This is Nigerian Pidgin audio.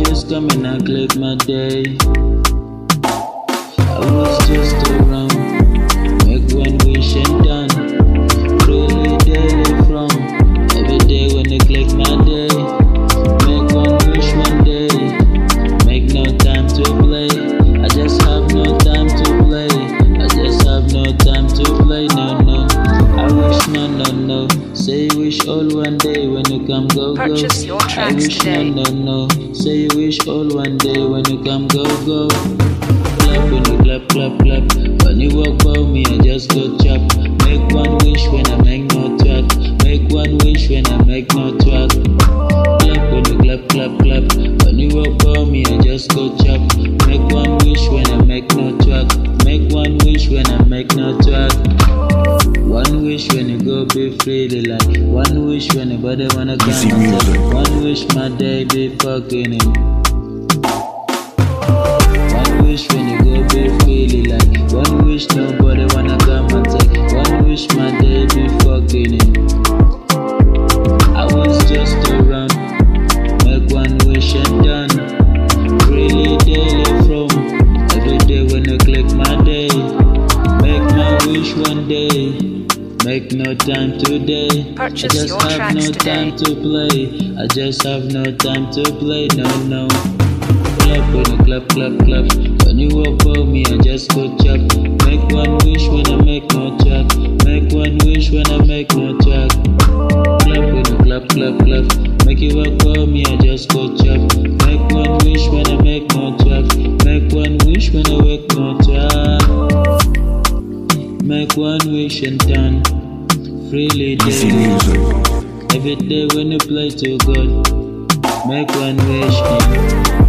always coming and click my day. I was just around, make one wish and done. Really daily from every day when they click my day. Make one wish one day, make no time to play. I just have no time to play. I just have no time to play. No, no. I wish no, no, no. Say you wish all one day when you come go go. Purchase your I tracks wish today. no, no, no. Say you wish all one day when you come go go. Clap when you clap, clap, clap. When you walk by me, I just go chop. Make one wish when I make no track. Make one wish when I make no track. Clap when you clap, clap, clap. When you walk by me, I just go chop. Make one wish when I make no track. Make one wish when I make no track. One wish when you go be freely like One wish when nobody wanna come Easy and music. take One wish my day be fucking him One wish when you go be freely like One wish nobody wanna come and take One wish my day be fucking him I was just around Make one wish and done Really daily from Every day when you click my day Make my wish one day. Make no time today. Purchase I just your have tracks no today. time to play. I just have no time to play. No, no. Clap when you clap, clap, clap. When you walk by me, I just go chop. Make one wish when I make no track. Make one wish when I make no track. Clap when you clap, clap, clap. Make you walk by me, I just go chop. Make one wish when I make no track. Make one wish when I wake no track. Make one wish and done. Freely Easy daily. music. Every day when you play to God. Make one wish and